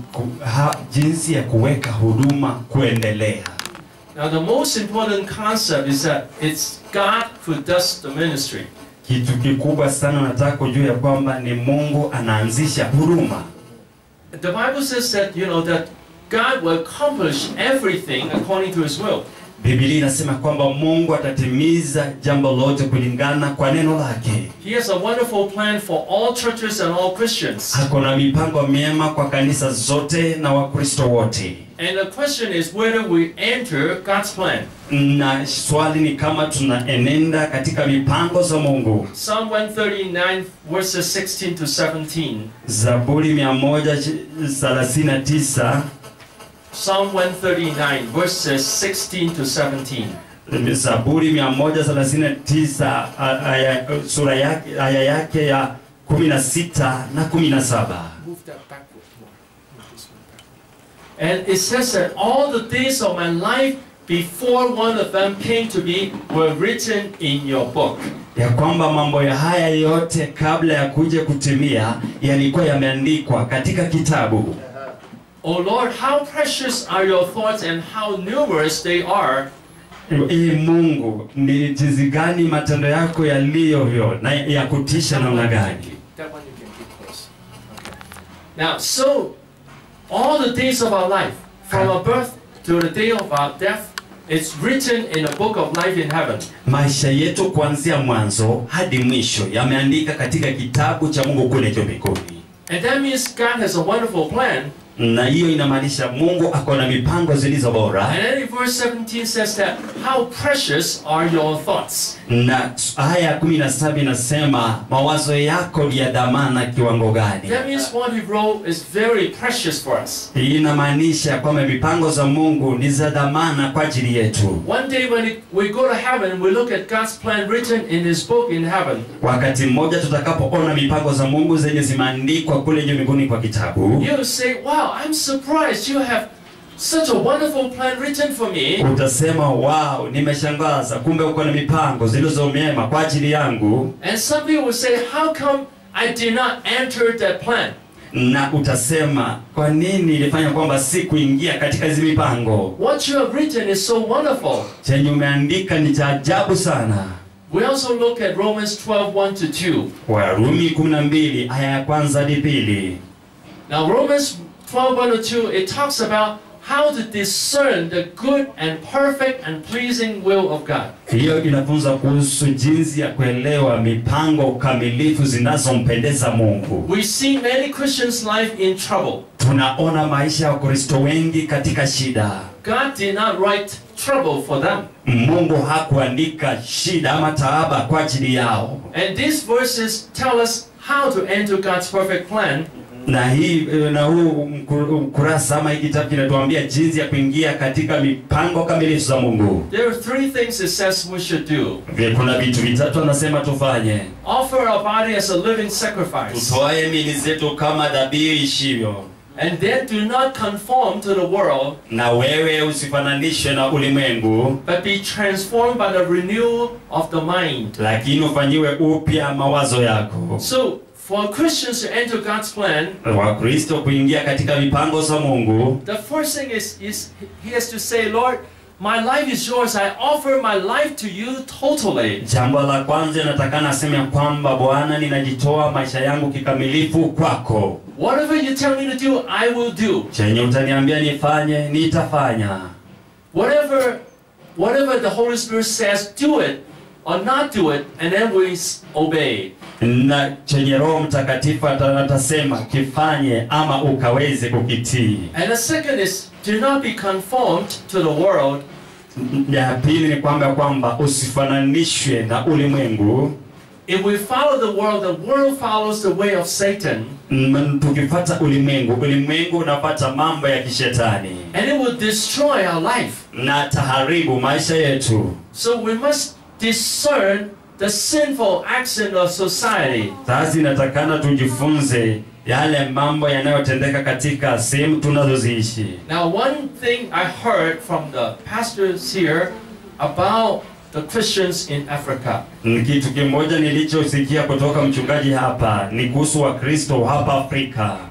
ku, ha, jinsi ya kuweka huduma kuendelea. Now, the most important concept is that it's God who does the ministry. Kitu kikubwa sana nataka kujua ya kwamba ni Mungu anaanzisha huduma. The Bible says that, you know, that God will accomplish everything according to his will. Biblia inasema kwamba Mungu atatimiza jambo lote kulingana kwa neno lake. He has a wonderful plan for all churches and all Christians. Ako na mipango myema kwa kanisa zote na Wakristo wote, And the question is whether we enter God's plan. na swali ni kama tunaenenda katika mipango za Mungu. Psalm 139, verses 16 to 17. Zaburi 139 Psalm 139, verses 16 to 17. Zaburi 139 a- aya, sura yake, aya yake ya 16 na 17. Move that backward more. Move this one backward. And it says that all the days of my life before one of them came to be were written in your book. ya kwamba mambo ya haya yote kabla ya kuja kutimia yalikuwa yameandikwa katika kitabu. O Lord, how precious are your thoughts and how numerous they are. Ee Mungu, ni jinsi gani matendo yako yaliyovyo na ya kutisha namna gani! That one you can keep close. Okay. Now, so all the days of our life, from our birth to the day of our death, it's written in a book of life in heaven. Maisha yetu kuanzia mwanzo hadi mwisho yameandika katika kitabu cha Mungu kule juu mbinguni, And that means God has a wonderful plan. na hiyo inamaanisha Mungu ako na mipango zilizo bora. And then in verse 17 says that, How precious are your thoughts? Na aya ya kumi na saba inasema mawazo yako ni ya dhamana kiwango gani? That means what He wrote is very precious for us. Hii inamaanisha kwamba mipango za Mungu ni za dhamana kwa ajili yetu. One day when it- we go to heaven, we look at God's plan written in His book in heaven. Wakati mmoja tutakapoona mipango za Mungu zenye zimeandikwa kule juu mbinguni kwa kitabu, You say, Wow, I'm surprised you have such a wonderful plan written for me. utasema wow, nimeshangaza, kumbe uko na mipango zilizo mema kwa ajili yangu. And some people will say, How come I did not enter that plan? Na utasema kwa nini nilifanya kwamba si kuingia katika hizi mipango? What you have written is so wonderful. Chenye umeandika ni cha ajabu sana. We also look at Romans 12 1 to 2. Warumi 12 aya ya kwanza hadi pili. Now, Romans 12 1 to 2, it talks about how to discern the good and perfect and pleasing will of God. Hiyo inafunza kuhusu jinsi ya kuelewa mipango kamilifu zinazompendeza Mungu. We see many Christians' life in trouble. Tunaona maisha ya Wakristo wengi katika shida. God did not write trouble for them. Mungu hakuandika shida ama taaba kwa ajili yao, And these verses tell us how to enter God's perfect plan. na hii na huu mku- ukurasa ama hii kitabu kinatuambia jinsi ya kuingia katika mipango kamilifu za Mungu. There are three things it says we should do. Vile Kuna vitu vitatu anasema tufanye: Offer our body as a living sacrifice. tutoe miili zetu kama dhabihu ishivyo, And then do not conform to the world, na wewe usifananishwe na ulimwengu, but be transformed by the renewal of the mind. lakini ufanyiwe upya mawazo yako. So, for Christians to enter God's plan, Wakristo kuingia katika mipango za Mungu, the first thing is, is he has to say, Lord, my life is yours. I offer my life to you totally. jambo la kwanza natakana aseme ya kwamba Bwana, ninajitoa maisha yangu kikamilifu kwako. Whatever you tell me to do, I will do. Chenye utaniambia nifanye, nitafanya. Whatever, whatever the Holy Spirit says, do it or not do it, and then we s- obey. Na chenye Roho Mtakatifu ata- atasema kifanye ama ukaweze kukitii. And the second is, do not be conformed to the world, Ya pili ni kwamba kwamba usifananishwe na ulimwengu. If we follow the world, the world follows the way of Satan, Mm, Tukifata ulimwengu, ulimwengu unapata mambo ya kishetani and it will destroy our life. na taharibu maisha yetu. So we must discern the sinful action of society. Sasa inatakana tujifunze yale mambo yanayotendeka katika sehemu tunazoziishi. Now, one thing I heard from the pastors here about the Christians in Africa. Ni Kitu kimoja nilichosikia kutoka mchungaji hapa ni kuhusu Wakristo hapa Afrika.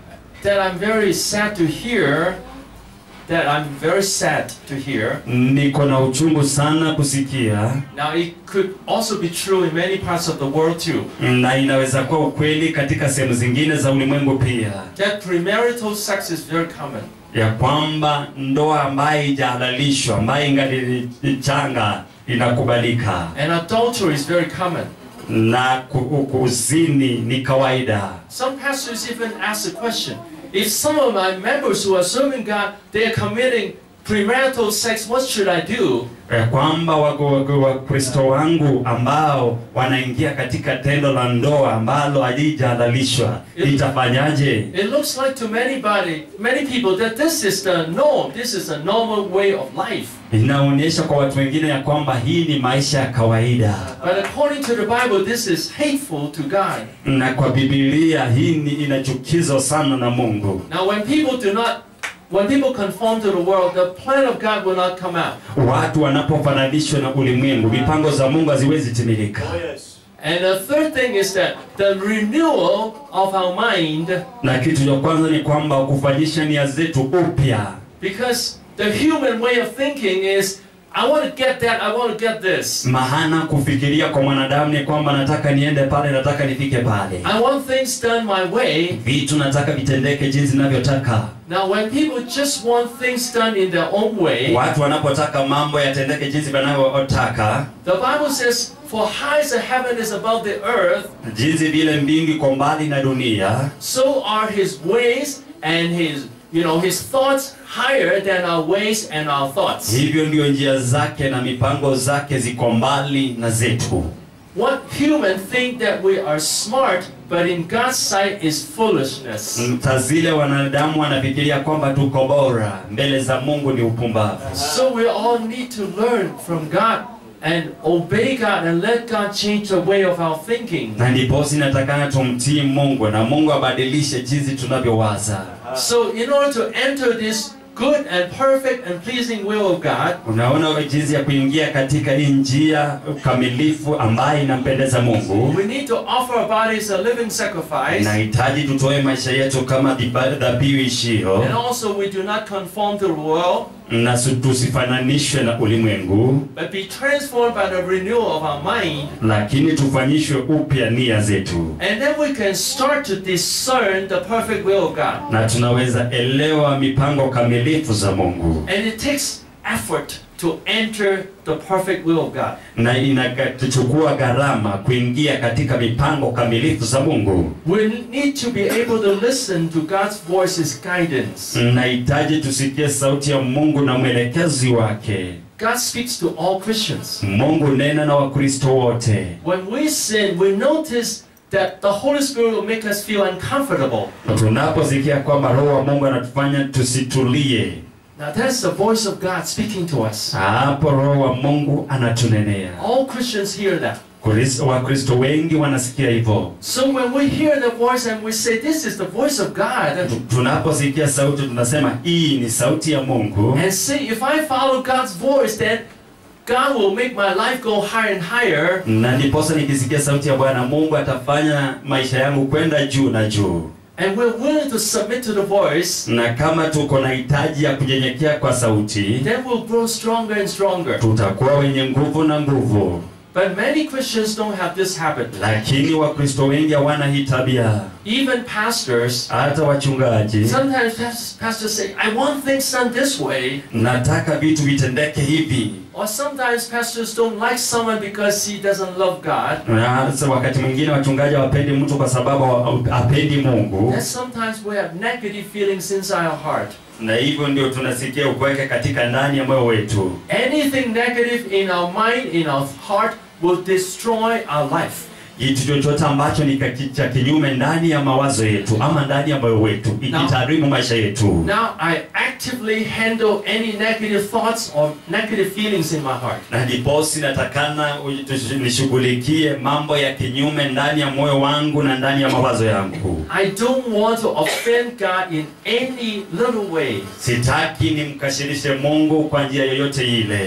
that I'm very sad to hear, that I'm very sad to hear. niko na uchungu sana kusikia, Now, it could also be true in many parts of the world too, na inaweza kuwa ukweli katika sehemu zingine za ulimwengu pia, that premarital sex is very common. ya kwamba ndoa ambayo haijahalalishwa, ambayo ingali changa inakubalika, And adultery is very common. na ku- kuzini ni kawaida. Some pastors even ask the question if some of my members who are serving God, they are committing premarital sex, what should I do? ya kwamba wako- wako- wakristo wangu ambao wanaingia katika tendo la ndoa ambalo halijahalalishwa itafanyaje? It looks like to many body, many people that this is the norm, this is a normal way of life. Inaonyesha kwa watu wengine ya kwamba hii ni maisha ya kawaida, But according to the Bible, this is hateful to God. na kwa Biblia hii ni inachukizwa sana na Mungu. Now, when people do not, when people conform to the world, the plan of God will not come out. Watu wanapofananishwa na ulimwengu, mipango za Mungu haziwezi timilika. And the third thing is that the renewal of our mind, Na kitu cha kwanza ni kwamba kufanyisha nia zetu upya, because the human way of thinking is, I want to get that, I want to get this. maana kufikiria kwa mwanadamu ni kwamba nataka niende pale, nataka nifike pale, I want things done my way. vitu nataka vitendeke jinsi ninavyotaka. Now, when people just want things done in their own way, Watu wanapotaka mambo yatendeke jinsi wanavyotaka, the Bible says, For high as the heaven is above the earth, jinsi vile mbingu iko mbali na dunia, so are his ways and his you know his thoughts higher than our ways and our thoughts. hivyo ndio njia zake na mipango zake ziko mbali na zetu. What human think that we are smart, but in God's sight is foolishness. Mta zile wanadamu wanafikiria kwamba tuko bora, mbele za Mungu ni upumbavu. So we all need to learn from God and obey God and let God change the way of our thinking. Na ndiposi natakana tumtii Mungu na Mungu abadilishe jinsi tunavyowaza. So in order to enter this good and perfect and pleasing will of God, Unaona jinsi ya kuingia katika hii njia kamilifu ambayo inampendeza Mungu. we need to offer our bodies a living sacrifice. Inahitaji tutoe maisha yetu kama dhiba- dhabihu ishio, And also we do not conform to the world, na su- tusifananishwe na ulimwengu, but be transformed by the renewal of our mind. lakini tufanyishwe upya nia zetu, And then we can start to discern the perfect will of God. na tunaweza elewa mipango kamilifu za Mungu, And it takes effort to enter the perfect will of God. na inachukua gharama kuingia katika mipango kamilifu za Mungu. We need to be able to listen to God's voice's guidance. Nahitaji tusikie sauti ya Mungu na mwelekezi wake. God speaks to all Christians. Mungu nena na Wakristo wote. When we sin, we notice that the Holy Spirit will make us feel uncomfortable. Tunaposikia kwamba Roho wa Mungu anatufanya tusitulie, Now that's the voice of God speaking to us. hapo Roho wa Mungu anatunenea. All Christians hear that. Kristo- Wakristo wengi wanasikia hivyo. So when we hear the voice and we say, This is the voice of God, Tu- Tunaposikia sauti tunasema hii ni sauti ya Mungu, and say, If I follow God's voice, then God will make my life go higher and higher. na ndiposa nikisikia sauti ya Bwana Mungu atafanya maisha yangu kwenda juu na juu. And we're willing to submit to the voice, Na kama tuko na hitaji ya kunyenyekea kwa sauti, then we'll grow stronger and stronger. tutakuwa wenye nguvu na nguvu. But many Christians don't have this habit. Lakini Wakristo wengi hawana hii tabia. Even pastors, Hata wachungaji, sometimes pas- pastors say, I want things done this way. nataka vitu vitendeke hivi. Or sometimes pastors don't like someone because he doesn't love God. Na sasa wakati mwingine wachungaji hawapendi mtu kwa sababu hawa- hapendi Mungu, And sometimes we have negative feelings inside our heart. na hivyo ndio tunasikia upweke katika ndani ya moyo wetu. Anything negative in our mind, in our heart, will destroy our life. Kitu chochote ambacho ni kaki- cha kinyume ndani ya mawazo yetu ama ndani ya moyo wetu ikitarimu maisha yetu. Now I actively handle any negative thoughts or negative feelings in my heart. Na ndiposi natakana u- tush- nishughulikie mambo ya kinyume ndani ya moyo wangu na ndani ya mawazo yangu. I don't want to offend God in any little way. Sitaki nimkashirishe Mungu kwa njia yoyote ile.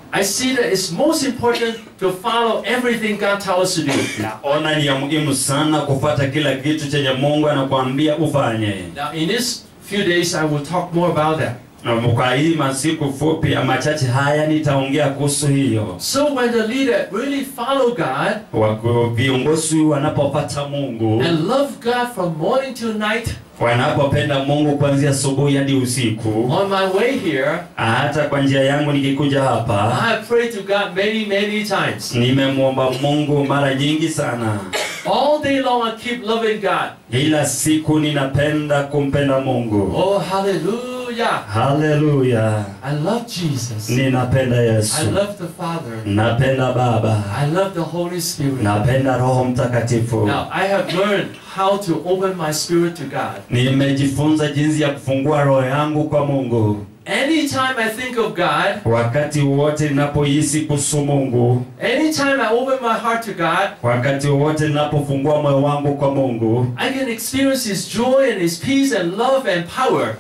I see that it's most important to follow everything God tells us to do. naona ni ya muhimu sana kufuata kila kitu chenye Mungu anakuambia ufanye. Now, in this few days, I will talk more about that. Na Kwa hii masiku fupi ama machache haya nitaongea kuhusu hiyo. So, when the leader really follow God Wako viongozi wanapopata Mungu, and love God from morning till night, wanapopenda Mungu kuanzia asubuhi hadi usiku, on my way here, hata kwa njia yangu nikikuja hapa, I have prayed to God many, many times. nimemwomba Mungu mara nyingi sana. All day long, I keep loving God. Kila siku ninapenda kumpenda Mungu. Oh, hallelujah. Haleluya, I love Jesus. ninapenda I Yesu, love the Father. napenda Baba, I love the Holy Spirit. napenda Roho Mtakatifu. Now, I have learned how to open my spirit to God. Nimejifunza jinsi ya kufungua roho yangu kwa Mungu. Anytime I think of God, Wakati wote ninapohisi kuhusu Mungu, anytime I open my heart to God, wakati wote ninapofungua moyo wangu kwa Mungu, I can experience His joy and His peace and love and power.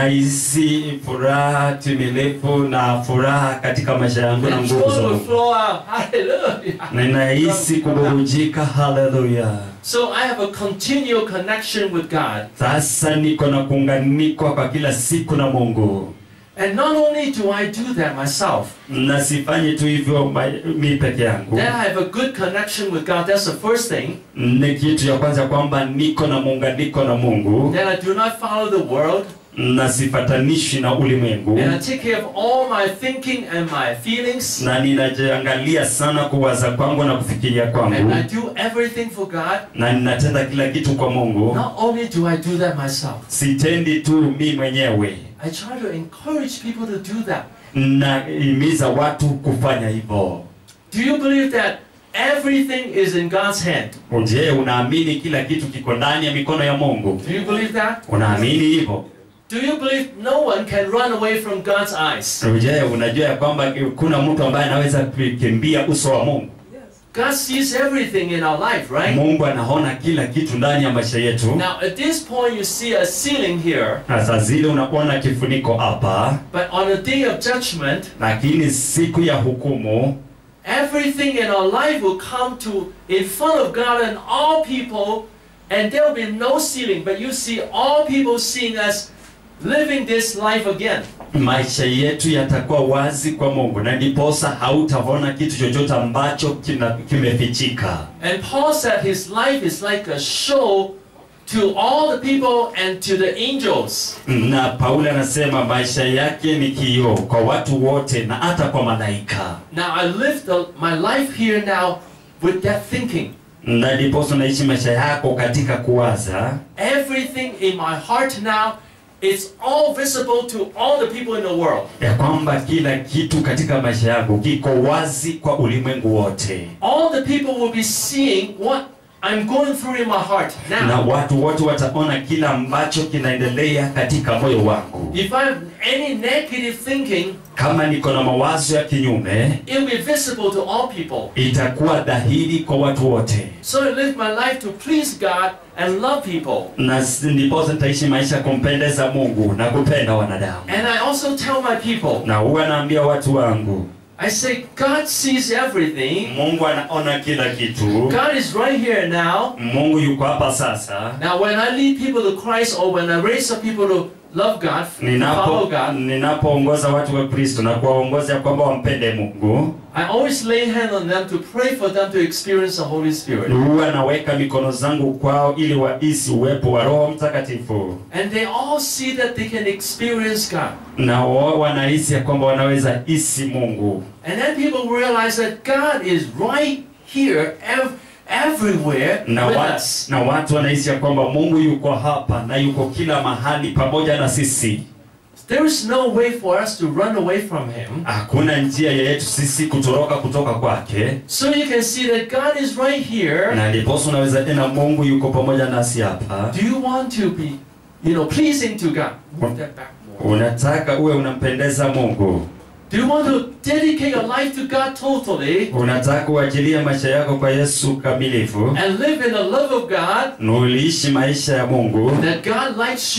nahisi furaha timilifu na furaha katika maisha yangu na And nguvu za joy will Mungu. flow out. Hallelujah. Ninahisi kuburujika. Haleluya! So I have a continual connection with God. Sasa niko na kuunganikwa kwa kila siku na Mungu, And not only do I do that myself, na sifanyi tu hivyo ma- mi peke yangu. then I have a good connection with God. That's the first thing. Ni kitu ya kwanza kwamba niko na muunganiko na Mungu Then I do not follow the world. na sifatanishi na ulimwengu, And I take care of all my thinking and my feelings. na ninajiangalia sana kuwaza kwangu na kufikiria And kwangu, I do everything for God. na ninatenda kila kitu kwa Mungu. Not only do I do that myself, Sitendi tu mi mwenyewe, I try to encourage people to do that. nahimiza watu kufanya hivyo. Do you believe that everything is in God's hand? Je, unaamini kila kitu kiko ndani ya mikono ya Mungu? Do you believe that? Unaamini hivyo? Do you believe no one can run away from God's eyes? Je, unajua ya kwamba kuna mtu ambaye anaweza kukimbia uso wa Mungu? God sees everything in our life, right? Mungu anaona kila kitu ndani ya maisha yetu. Now, at this point, you see a ceiling here, Na saa zile unaona kifuniko hapa, but on the day of judgment, lakini siku ya hukumu everything in our life will come to in front of God and all people, and there will be no ceiling, but you see all people seeing us living this life again. maisha yetu yatakuwa wazi kwa Mungu, na ndiposa hautaona kitu chochote ambacho kina- kimefichika. And Paul said his life is like a show to all the people and to the angels. Na Paulo anasema maisha yake ni kioo kwa watu wote na hata kwa malaika, Now I live the, my life here now with that thinking. na ndiposa unaishi maisha yako katika kuwaza Everything in my heart now, it's all visible to all the people in the world. ya kwamba kila kitu katika maisha yangu kiko wazi kwa ulimwengu wote, All the people will be seeing what I'm going through in my heart na now. watu wote wataona kila ambacho kinaendelea katika moyo wangu. If I have any negative thinking, Kama niko na mawazo ya kinyume, it will be visible to all people. itakuwa dhahiri kwa watu wote, So I live my life to please God and love people. na s- ndiposa nitaishi maisha ya kumpendeza Mungu na kupenda wanadamu. And I also tell my people, Na huwa naambia watu wangu, I say, God sees everything. Mungu anaona kila kitu. God is right here now. Mungu yuko hapa sasa. Now, when I lead people to Christ or when I raise up people to love God, follow Ninapo God, ninapoongoza watu kwa Kristo na kuwaongoza ya kwamba wampende Mungu, I always lay hand on them to pray for them to experience the Holy Spirit. huwa naweka mikono zangu kwao ili wahisi uwepo wa Roho Mtakatifu, And they all see that they can experience God. na wao wanahisi ya kwamba wanaweza hisi Mungu, And then people realize that God is right here, ev- everywhere na, with wat, us. na watu wanahisi ya kwamba Mungu yuko hapa na yuko kila mahali pamoja na sisi. There is no way for us to run away from Him. Hakuna njia yetu sisi kutoroka kutoka kwake, So you can see that God is right here. na ndiposa unaweza tena Mungu yuko pamoja nasi hapa. Do you want to be, you know, pleasing to God? Move that back more. Unataka uwe unampendeza Mungu, Do you want to dedicate your life to God totally unataka uachilie maisha yako kwa Yesu kamilifu, and live in the love of God na uliishi maisha ya Mungu that God likes you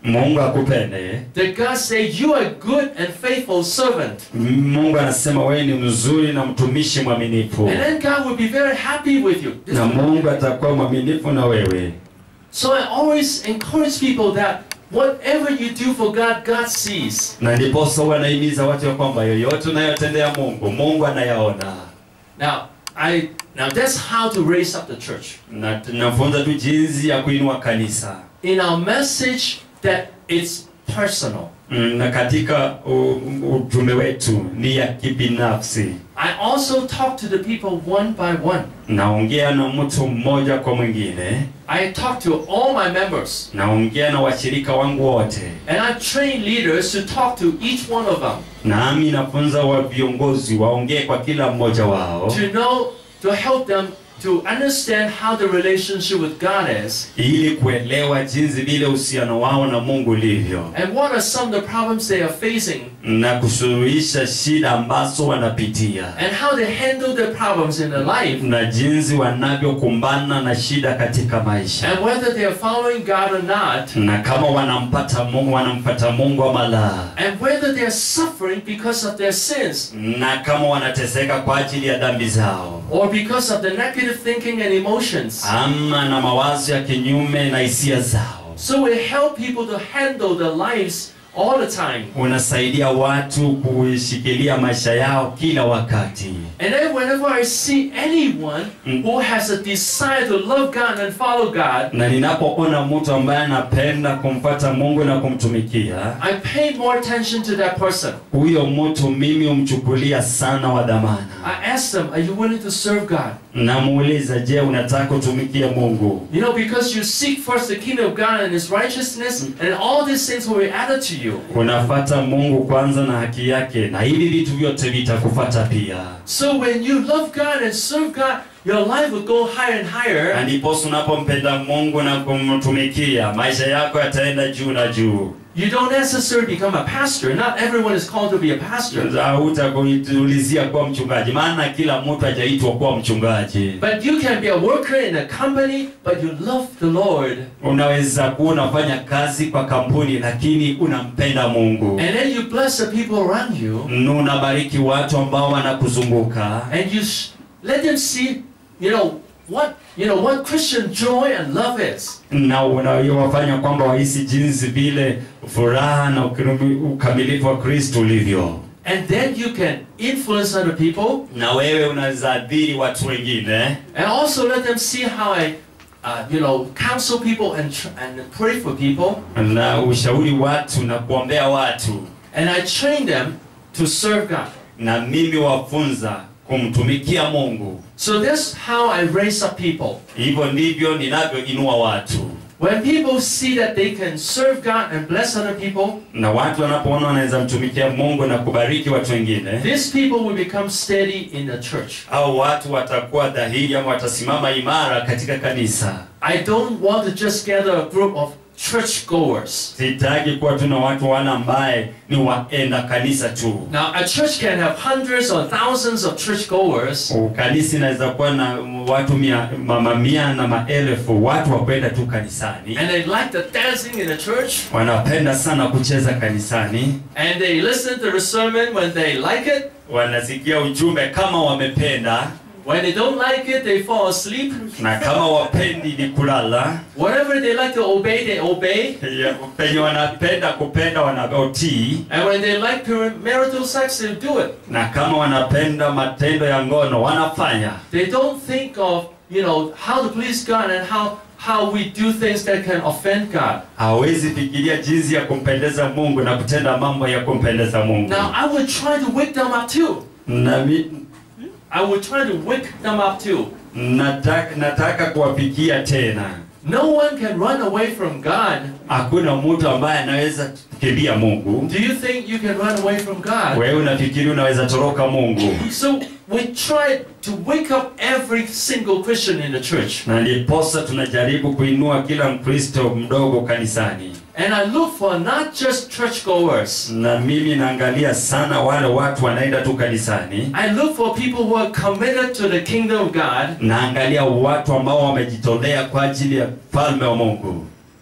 Mungu akupende. that God say you are a good and faithful servant. Mungu anasema wewe ni mzuri na mtumishi mwaminifu, And then God will be very happy with you. This na is- Mungu atakuwa mwaminifu na wewe. So I always encourage people that whatever you do for God, God sees. Na ndiposa huwa anahimiza watu ya kwamba yoyote unayotendea Mungu, Mungu anayaona. Now, I now that's how to raise up the church. Na tunafunza tu jinsi ya kuinua kanisa. In our message that it's personal. Mm, na katika u- u- utume wetu ni ya kibinafsi. I also talk to the people one by one. Naongea na mtu mmoja kwa mwingine, I talk to all my members. naongea na washirika wangu wote, And I train leaders to talk to each one of them nami nafunza wa viongozi waongee kwa kila mmoja wao, to know, to help them to understand how the relationship with God is ili kuelewa jinsi vile uhusiano wao na Mungu ulivyo and what are some of the problems they are facing na kusuluhisha shida ambazo wanapitia and how they handle the problems in their life na jinsi wanavyokumbana na shida katika maisha and whether they are following God or not na kama wanampata Mungu wanampata Mungu ama la, and whether they are suffering because of their sins na kama wanateseka kwa ajili ya dhambi zao or because of the negative thinking and emotions. ama na mawazo ya kinyume na hisia zao. So we help people to handle their lives all the time. Unasaidia watu kuishikilia maisha yao kila wakati. And then whenever I see anyone Mm. who has a desire to love God and follow God, Na ninapoona mtu ambaye anapenda kumfuata Mungu na kumtumikia, I pay more attention to that person. huyo mtu mimi humchukulia sana wa dhamana. I ask them, Are you willing to serve God? Namuuliza, je, unataka kutumikia Mungu? You know, because you seek first the kingdom of God and His righteousness, and all these things will be added to you. Unafata Mungu kwanza na haki yake, na hivi vitu vyote vitakufata pia. So when you love God and serve God, your life will go higher and Na higher. ndiposa unapompenda Mungu na kumtumikia, maisha yako yataenda juu na juu. You don't necessarily become a pastor. Not everyone is called to be a pastor. Hautakuulizia kuwa mchungaji, maana kila mtu hajaitwa kuwa mchungaji. But you can be a worker in a company, but you love the Lord. Unaweza kuwa unafanya kazi kwa kampuni, lakini unampenda Mungu, And then you bless the people around you, Na unabariki watu ambao wanakuzunguka, and you sh- let them see, you know, what you know what Christian joy and love is. na unawafanya kwamba wahisi jinsi vile furaha na ukirumi- ukamilifu wa Kristo ulivyo, And then you can influence other people, na wewe unaweza adhiri watu wengine, and also let them see how I, uh, you know, counsel people and tr- and pray for people, na ushauri watu na kuombea watu, and I train them to serve God. na mimi wafunza kumtumikia Mungu. So that's how I raise up people. Hivyo ndivyo ninavyoinua watu, When people see that they can serve God and bless other people, na watu wanapoona wanaweza mtumikia Mungu na kubariki watu wengine, these people will become steady in the church. au watu watakuwa dhahiri ama watasimama imara katika kanisa. I don't want to just gather a group of church goers. Sitaki kuwa tuna watu wale ambaye ni waenda kanisa tu. Now, a church can have hundreds or thousands of church goers, Kanisa inaweza kuwa na watu mia, mamia na maelfu watu wakwenda tu kanisani, and they like the dancing in the church, wanapenda sana kucheza kanisani, and they listen to the sermon when they like it. wanasikia ujumbe kama wamependa, When they don't like it, they fall asleep. na kama wapendi ni kulala. Whatever they like to obey, they obey. Ya, Penye wanapenda kupenda wanaotii, And when they like marital sex, they do it. na kama wanapenda matendo ya ngono wanafanya. They don't think of, you know, how to please God and how, how we do things that can offend God. Hawezi fikiria jinsi ya kumpendeza Mungu na kutenda mambo ya kumpendeza Mungu. Now, I would try to wake them up too. Na mi, I would try to wake them up too. nataka, nataka kuwafikia tena. No one can run away from God. Hakuna mtu ambaye anaweza kukimbia Mungu. Do you think you can run away from God? Wewe unafikiri unaweza toroka Mungu? So we try to wake up every single Christian in the church. Na ndiposa tunajaribu kuinua kila Mkristo mdogo kanisani, And I look for not just churchgoers. na mimi naangalia sana wale watu wanaenda tu kanisani. I look for people who are committed to the kingdom of God. Naangalia watu ambao wamejitolea kwa ajili ya falme wa Mungu.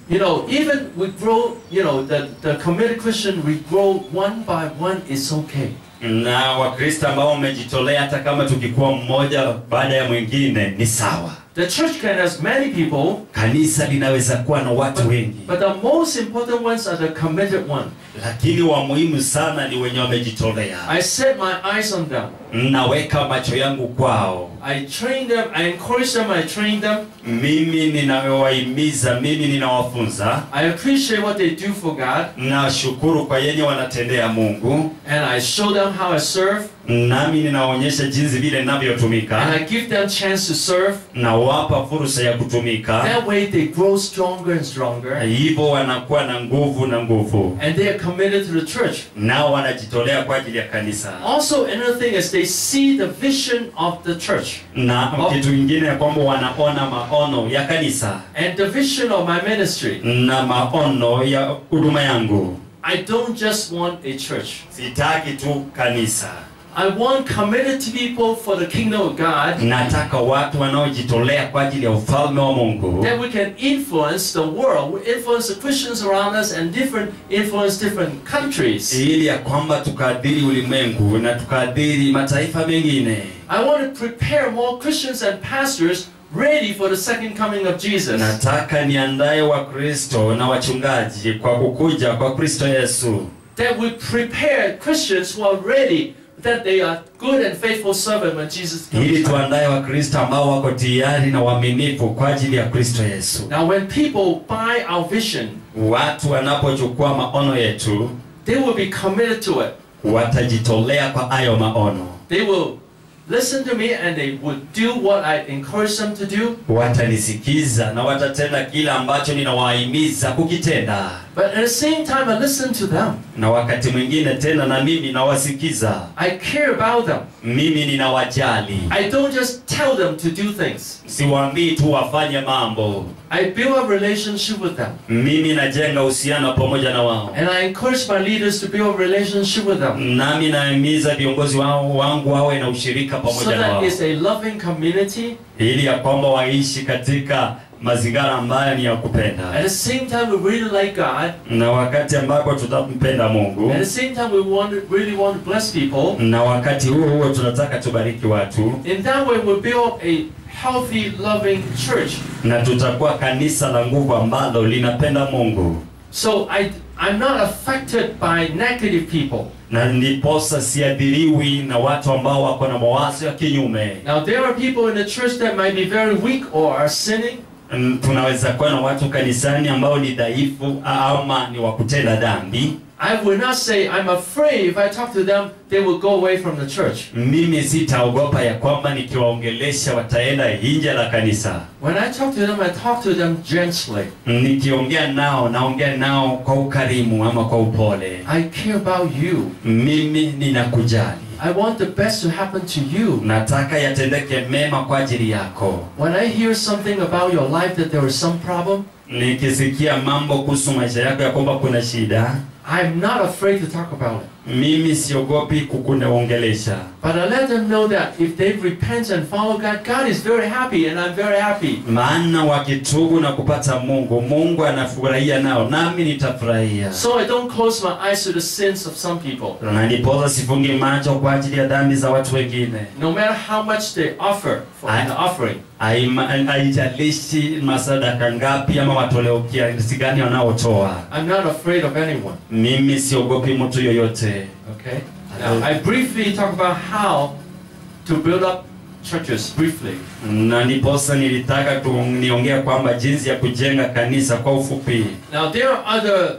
You know, even we grow, you know, the, the committed Christian, we grow one by one, it's okay. na wakristo ambao wamejitolea hata kama tukikuwa mmoja baada ya mwingine ni sawa The church can have many people, kanisa linaweza kuwa na watu wengi but the most important ones are the committed one. lakini wa muhimu sana ni wenye wamejitolea I set my eyes on them. naweka macho yangu kwao I train them, I encourage them, I train them. mimi ninawahimiza mimi ninawafunza I appreciate what they do for God, nashukuru kwa yenye wanatendea mungu and I show them how I serve, nami ninaonyesha jinsi vile and ninavyotumika I give them chance to serve. nawapa fursa ya kutumika That way they grow stronger and stronger, hivyo wanakuwa na nguvu na nguvu and they are committed to the church. nao wanajitolea kwa ajili ya kanisa Also, another thing is they see the vision of the church. na Oh. kitu kingine ya kwamba wanaona maono ya kanisa And the vision of my ministry, na maono ya huduma yangu I don't just want a church. sitaki tu kanisa I want committed people for the kingdom of God nataka watu wanaojitolea kwa ajili ya ufalme wa mungu that we can influence the world, we influence the Christians around us and different influence different countries. ili ya kwamba tukaadhiri ulimwengu na tukaadhiri mataifa mengine I want to prepare more Christians and pastors ready for the second coming of Jesus. nataka niandaye wakristo na wachungaji kwa kukuja kwa kristo yesu That we prepare Christians who are ready, that they are good and faithful servant when Jesus ili comes. back. tuandaye wakristo ambao wako tayari na waaminifu kwa ajili ya kristo yesu Now, when people buy our vision, watu wanapochukua maono yetu they will be committed to it. watajitolea kwa hayo maono They will listen to me and they will do what I encourage them to do. watanisikiza na watatenda kile ambacho ninawahimiza kukitenda But at the same time, I listen to them. na wakati mwingine tena na mimi nawasikiza I care about them. mimi ninawajali I don't just tell them to do things. siwaambii tu wafanye mambo I build a relationship with them. mimi najenga uhusiano pamoja na wao And I encourage my leaders to build a relationship with them. nami nahimiza viongozi wao wangu wawe na ushirika So pamoja na that wao it's a loving community. ili ya kwamba waishi katika mazingira ambayo ni ya kupenda At the same time, we really like God. na wakati ambapo tutampenda mungu At the same time, we want really want to bless people. na wakati huo huo tunataka tubariki watu In that way, we build a healthy, loving church. na tutakuwa kanisa la nguvu ambalo linapenda mungu So I, I'm not affected by negative people. na ndiposa siadhiriwi na watu ambao wako na mawazo ya kinyume Now, there are people in the church that might be very weak or are sinning. Mm, tunaweza kuwa na watu kanisani ambao ni dhaifu ama ni wa kutenda dhambi I will not say, I'm afraid if I talk to them, they will go away from the church. mimi sitaogopa ya kwamba nikiwaongelesha wataenda nje la kanisa When I talk to them, I talk to them gently. nikiongea nao naongea nao kwa ukarimu ama kwa upole I care about you. mimi ninakujali I want the best to happen to you. nataka yatendeke mema kwa ajili yako When I hear something about your life that there is some problem, nikisikia mambo kuhusu maisha yako ya kwamba kuna shida I'm not afraid to talk about it. mimi siogopi kukuongelesha But I let them know that if they repent and follow God, God is very happy and I'm very happy. maana wakitubu na kupata mungu mungu anafurahia nao nami nitafurahia So I don't close my eyes to the sins of some people. na ndiposa sifungi macho kwa ajili ya dhambi za watu wengine No matter how much they offer for I- the offering. Haima- haijalishi masadaka ngapi ama matoleo kiasi gani wanaotoa I'm not afraid of anyone. mimi siogopi mtu yoyote Okay? Now, I briefly talk about how to build up churches, briefly. na ndiposa nilitaka tu niongea kwamba jinsi ya kujenga kanisa kwa ufupi Now, there are other.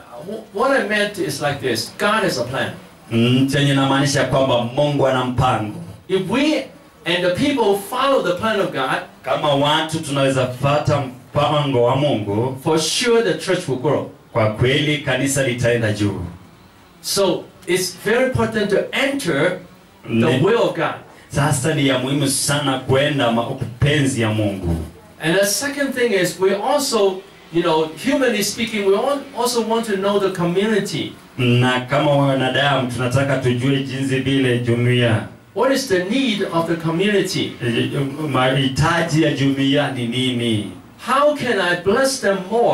wh- What I meant is like this God has a plan. Mm, chenye namaanisha kwamba mungu ana mpango If we and the people follow the plan of God, kama watu tunaweza fata mpango wa mungu for sure the church will grow. kwa kweli kanisa litaenda juu So, it's very important to enter the Ni- will of God. sasa ni ya muhimu sana kwenda mapenzi ya mungu And the second thing is, we also, you know, humanly speaking, we all also want to know the community. na kama wanadamu tunataka tujue jinsi vile jumuiya What is the need of the community? mahitaji ya jumuiya ni nini How can I bless them more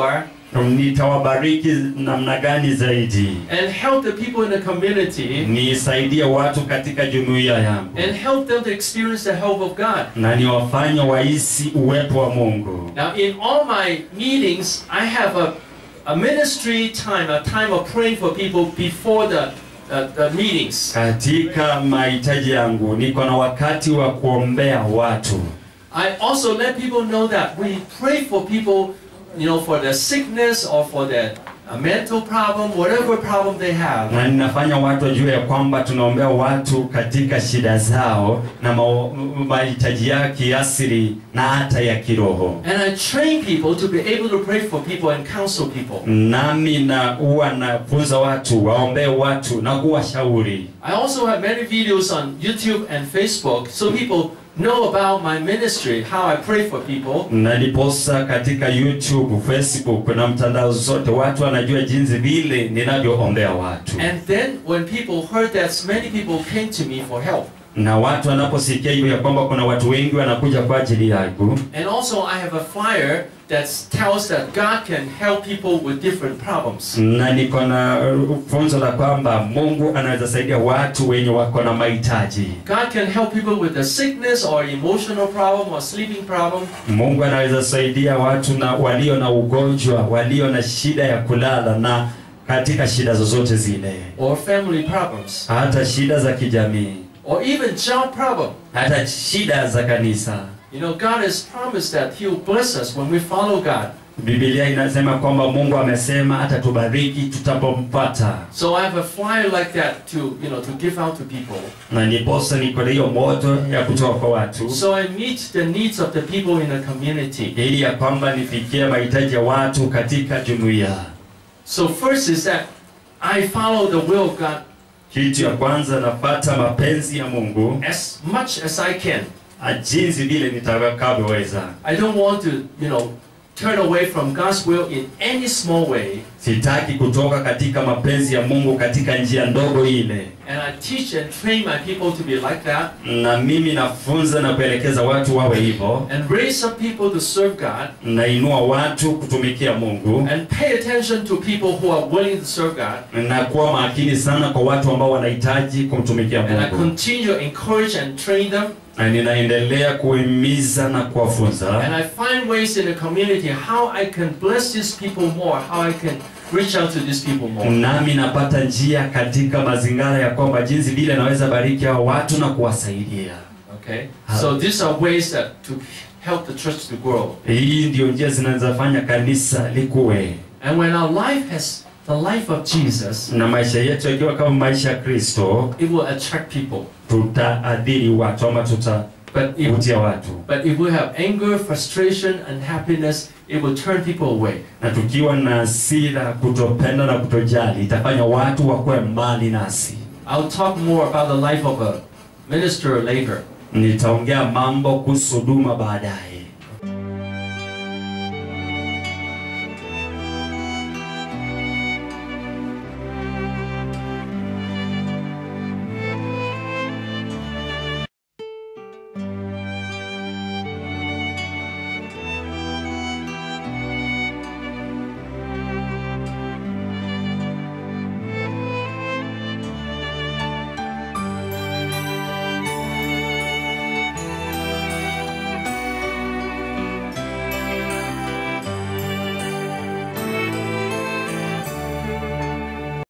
nitawabariki namna gani zaidi and help the people in the community nisaidie watu katika jumuiya yangu and help them to experience the help of God. na niwafanye wahisi uwepo wa Mungu. Now, in all my meetings, I have a, a ministry time, a time of praying for people before the, uh, the meetings. Katika mahitaji yangu niko na wakati wa kuombea watu, I also let people know that we pray for people, you know, for their sickness or for their uh, mental problem, whatever problem they have. na ninafanya watu wajue ya kwamba tunaombea watu katika shida zao na ma- mahitaji yao kiasili na hata ya kiroho. And I train people to be able to pray for people and counsel people. Nami na huwa nafunza watu waombee watu na kuwashauri. I also have many videos on YouTube and Facebook so people know about my ministry, how I pray for people. Naliposa katika YouTube, Facebook na mtandao zote, watu wanajua jinsi vile ninavyoombea watu, And then when people heard that, many people came to me for help. na watu wanaposikia hivyo ya kwamba kuna watu wengi wanakuja kwa ajili yangu, And also I have a flyer that tells that God can help people with different problems. na niko na uh, funzo la kwamba Mungu anaweza saidia watu wenye wako na mahitaji. God can help people with a sickness or emotional problem or sleeping problem. Mungu anaweza saidia watu na walio na ugonjwa, walio na shida ya kulala na katika shida zozote zile, or family problems, hata shida za kijamii, or even job problem. hata shida za kanisa. You know, God has promised that He will bless us when we follow God. Biblia inasema kwamba Mungu amesema atatubariki tutapompata, So I have a flyer like that to, you know, to give out to people. na ndiposa niko na hiyo moto ya kutoka kwa watu So I meet the needs of the people in the community. ili ya kwamba nifikie mahitaji ya watu katika jumuiya. So first is that I follow the will of God Kitu ya kwanza napata mapenzi ya Mungu as much as I can. ah, jinsi vile nitakavyoweza. I don't want to, you know, turn away from God's will in any small way. Sitaki kutoka katika mapenzi ya Mungu katika njia ndogo ile, And I teach and train my people to be like that na mimi nafunza na kuelekeza watu wawe hivyo. and raise up people to serve God Nainua watu kutumikia Mungu and pay attention to people who are willing to serve God. na kuwa makini sana kwa watu ambao wanahitaji kumtumikia And I Mungu, continue to encourage and train them. na ninaendelea kuhimiza na And kuwafunza, I find ways in the community how I can bless these people more, how I can reach out to these people more. nami napata njia katika mazingira ya kwamba jinsi vile naweza bariki hao watu na kuwasaidia. Okay? So these are ways that to help the church to grow. Hii ndio njia zinazofanya kanisa likuwe, And when our life has the life of Jesus, na maisha yetu yakiwa kama maisha ya Kristo, it will attract people. tutaadhiri watu ama But if, tutavutia watu, but if we have anger, frustration, and happiness, it will turn people away. na tukiwa na hasira, kutopenda na kutojali, itafanya watu wakuwe mbali nasi. I'll talk more about the life of a minister later. Nitaongea mambo kuhusu huduma baadaye.